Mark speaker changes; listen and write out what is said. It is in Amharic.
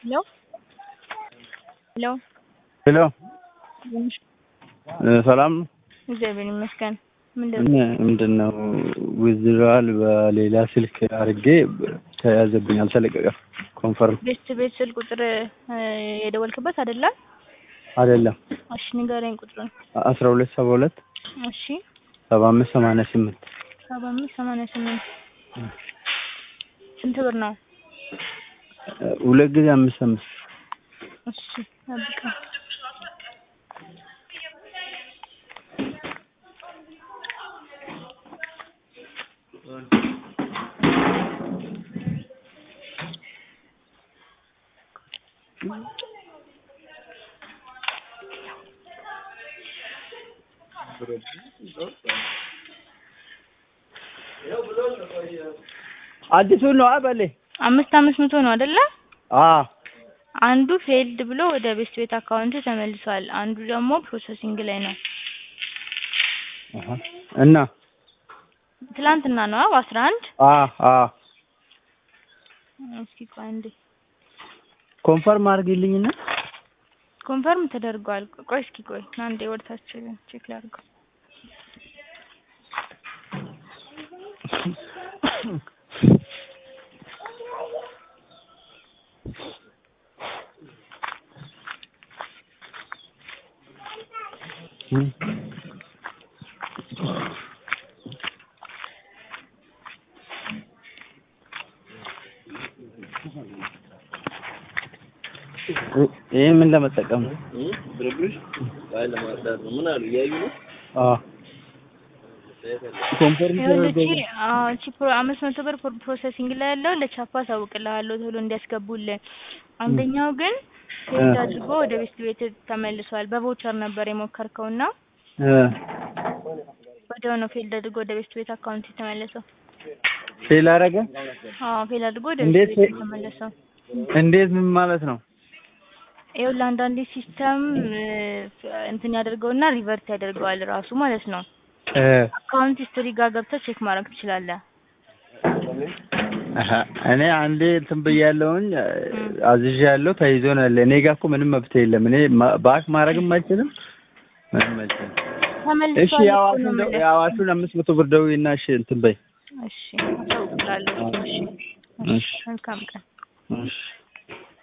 Speaker 1: ሄሎ ሄሎ
Speaker 2: ሄሎ ሰላም ነው?
Speaker 1: እግዚአብሔር ይመስገን። ምንድን
Speaker 2: ምን ምንድን ነው ዊዝድራል በሌላ ስልክ አድርጌ ተያዘብኝ፣ አልተለቀቀም። ኮንፈርም
Speaker 1: ቤት ቤት ስልክ ቁጥር እ የደወልክበት አይደለም?
Speaker 2: አይደለም
Speaker 1: እሺ ንገረኝ ቁጥሩን።
Speaker 2: አስራ ሁለት ሰባ ሁለት
Speaker 1: እሺ
Speaker 2: ሰባ አምስት ሰማንያ ስምንት
Speaker 1: ሰባ አምስት ሰማንያ ስምንት ስንት ብር ነው?
Speaker 2: ሁለት ጊዜ አምስት አምስት
Speaker 1: እሺ ጠብቀኝ።
Speaker 2: አዲሱን ነው አበሌ
Speaker 1: አምስት አምስት መቶ ነው አይደለ?
Speaker 2: አ
Speaker 1: አንዱ ፌልድ ብሎ ወደ ቤስት ቤት አካውንት ተመልሷል። አንዱ ደግሞ ፕሮሰሲንግ ላይ ነው።
Speaker 2: አሃ እና
Speaker 1: ትላንትና ነው በአስራ አንድ
Speaker 2: አ አ
Speaker 1: እስኪ ቆይ አንዴ
Speaker 2: ኮንፈርም አድርጊልኝና
Speaker 1: ኮንፈርም ተደርጓል። ቆይ እስኪ ቆይ አንዴ ወደታች ቼክ ላድርገው።
Speaker 2: ይሄ ምን ለመጠቀም ነው?
Speaker 3: ብርብሽ ባይ ለማርዳት ነው። ምን አሉ እያዩ ነው።
Speaker 2: አ ኮንፈርም
Speaker 1: ይኸውልህ
Speaker 2: ተደርጎ
Speaker 1: እቺ አዎ እቺ ፕሮ አምስት መቶ ብር ፕሮ- ፕሮሰሲንግ ላይ ያለው ለቻፓ አሳውቅልሃለሁ ቶሎ እንዲያስገቡልን። አንደኛው ግን ፌልድ አድርጎ ወደ ቤስት ቤት ተመልሷል። በቮቸር ነበር የሞከርከውና
Speaker 2: እ
Speaker 1: ወዲያው ነው ፌልድ አድርጎ ወደ ቤስት ቤት አካውንት የተመለሰው።
Speaker 2: ፌል አደረገ።
Speaker 1: አዎ ፌል አድርጎ ወደ
Speaker 2: እንዴት
Speaker 1: ቤስት ቤት
Speaker 2: ፌ-
Speaker 1: የተመለሰው።
Speaker 2: እንዴት ምን ማለት ነው?
Speaker 1: ይኸውልህ አንዳንዴ ሲስተም እንትን ያደርገውና ሪቨርት ያደርገዋል ራሱ ማለት ነው።
Speaker 2: እ
Speaker 1: አካውንት ሂስትሪ ጋር ገብተህ ቼክ ማድረግ ትችላለህ።
Speaker 2: አሀ እኔ አንዴ እንትን ብያለሁኝ አዝዣለሁ ተይዞ ነው ያለ። እኔ ጋር እኮ ምንም መብት የለም። እኔ ማ- ባክ ማድረግም አልችልም ምንም አልችልም። እሺ
Speaker 1: ተመልሷል እኮ ነው
Speaker 2: የአዋሹን ደው-
Speaker 1: የምልህ።
Speaker 2: የአዋሹን አምስት መቶ ብር ደውይና እሺ እንትን በይ
Speaker 1: እሺ አሳውቅልሃለሁ። እሺ
Speaker 2: እሺ
Speaker 1: መልካም ቀን።
Speaker 2: እሺ